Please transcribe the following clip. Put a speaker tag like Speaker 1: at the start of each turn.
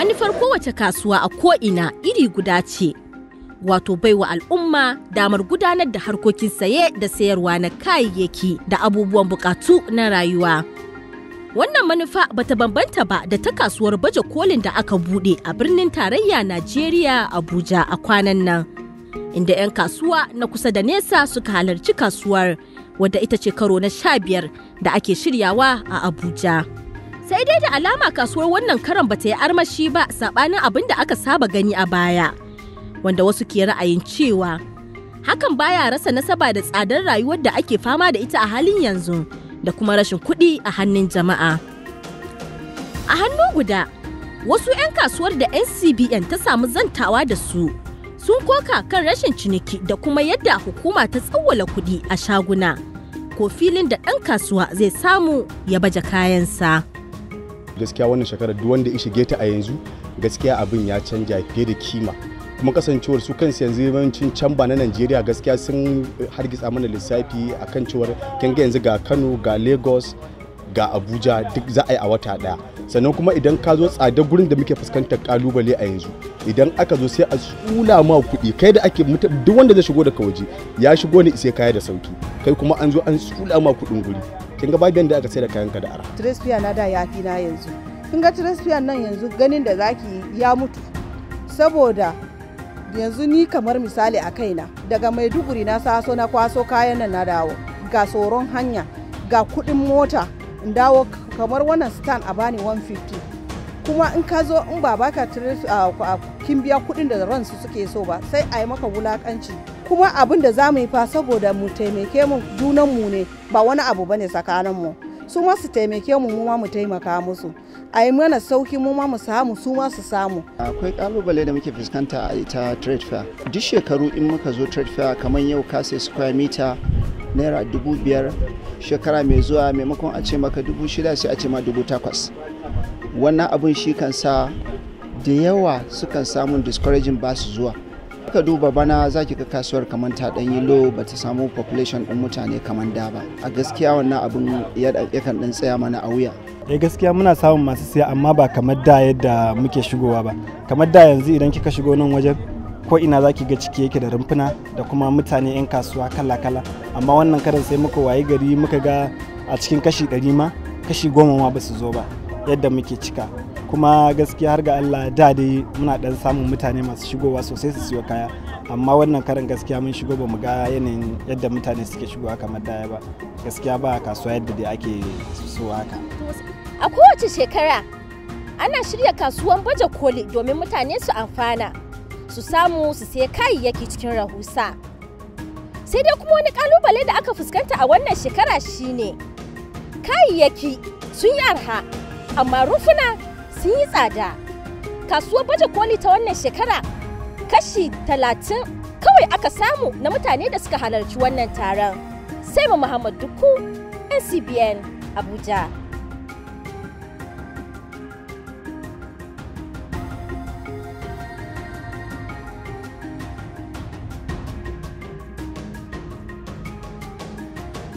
Speaker 1: manufar kowace kasuwa a ko'ina iri guda ce wato baiwa al'umma damar gudanar da harkokin saye da sayarwa na kayayyaki da abubuwan bukatu na rayuwa wannan manufa bata bambanta ba da ta kasuwar baje kolin da aka bude a birnin tarayya najeriya abuja a kwanan nan inda 'yan kasuwa na kusa da nesa suka halarci kasuwar wadda ita ce karo na sha biyar da ake shiryawa a abuja sai dai da alama kasuwar wannan karan bata yi armashi ba sabanin abin da aka saba gani a baya wanda wasu ke ra'ayin cewa hakan baya rasa nasaba da tsadar rayuwar da ake fama da ita a halin yanzu da kuma rashin kuɗi a hannun jama'a a hannu guda wasu 'yan kasuwar da ncbn ta samu zantawa da su sun koka kan rashin ciniki da kuma yadda hukuma ta tsawwala kuɗi a shaguna ko filin da ɗan kasuwa zai samu ya baje kayansa.
Speaker 2: gaskiya wannan shekarar duk wanda ya shige ta a yanzu gaskiya abin ya canja fiye da kima kuma kasancewar su kansu yanzu yawancin camba na najeriya gaskiya sun hargitsa mana lissafi akan cewar kin ga yanzu ga kano ga lagos ga abuja duk za a yi a wata daya sannan kuma idan ka zo tsadar gurin da muke fuskantar kalubale a yanzu idan aka zo sai a tsula ma kuɗi kai da ake duk wanda zai shigo daga waje ya shigo ne sai kaya da sauki kai kuma an zo an tsula ma kuɗin guri kin ga babu da aka sai da kayan ka da ara
Speaker 3: Trespian na da yafi na yanzu kin ga Trespian nan yanzu ganin da zaki ya mutu saboda yanzu ni kamar misali a kaina daga maiduguri na saso na kwaso kayan nan na dawo ga tsoron hanya ga kuɗin mota in dawo kamar wannan stand a bani 150 kuma in ka zo in ba baka kin biya kuɗin da ransu suke so ba sai a yi maka wulakanci kuma abin da za mu yi fa saboda mu taimake mu junanmu ne ba wani abu bane tsakaninmu su ma su taimake mu mu ma mu taimaka musu a yi mana sauki mu ma mu samu su ma su samu
Speaker 4: akwai kalubale da muke fuskanta a ita trade fair duk shekaru in muka zo trade fair kamar yau ka sai square meter naira dubu biyar shekara mai zuwa maimakon a ce maka dubu shida sai a ce ma dubu takwas wannan abun shi kan sa da yawa sukan samun discouraging ba su zuwa ka duba bana za ki ga kasuwar kamar ta ɗan yi low ba ta samu population ɗin mutane kamar da ba a gaskiya wannan abin yakan ɗan tsaya mana a wuya
Speaker 5: eh gaskiya muna samun masu siya amma ba kamar da yadda muke shigowa ba kamar da yanzu idan kika shigo nan wajen ko ina za ki ga ciki yake da rumfuna da kuma mutane 'yan kasuwa kala-kala amma wannan karan sai muka wayi gari muka ga a cikin kashi ɗari ma kashi goma ma ba su zo ba yadda muke cika kuma gaskiya har ga Allah da dai muna dan samun mutane masu shigowa sosai su siyo kaya amma wannan karin gaskiya mun shigo ba mu ga yanayin yadda mutane suke shigowa kamar daya ba gaskiya ba kasuwa yadda dai ake so haka
Speaker 1: a kowace shekara ana shirya kasuwan baje koli domin mutane su amfana su samu su sai kayayyaki cikin rahusa sai dai kuma wani kalubale da aka fuskanta a wannan shekara shine kayayyaki sun yi arha amma rufuna sun yi tsada kasuwar baje koli ta wannan shekara kashi talatin kawai aka samu na mutane da suka halarci wannan taron sai mu muhammad duku ncbn abuja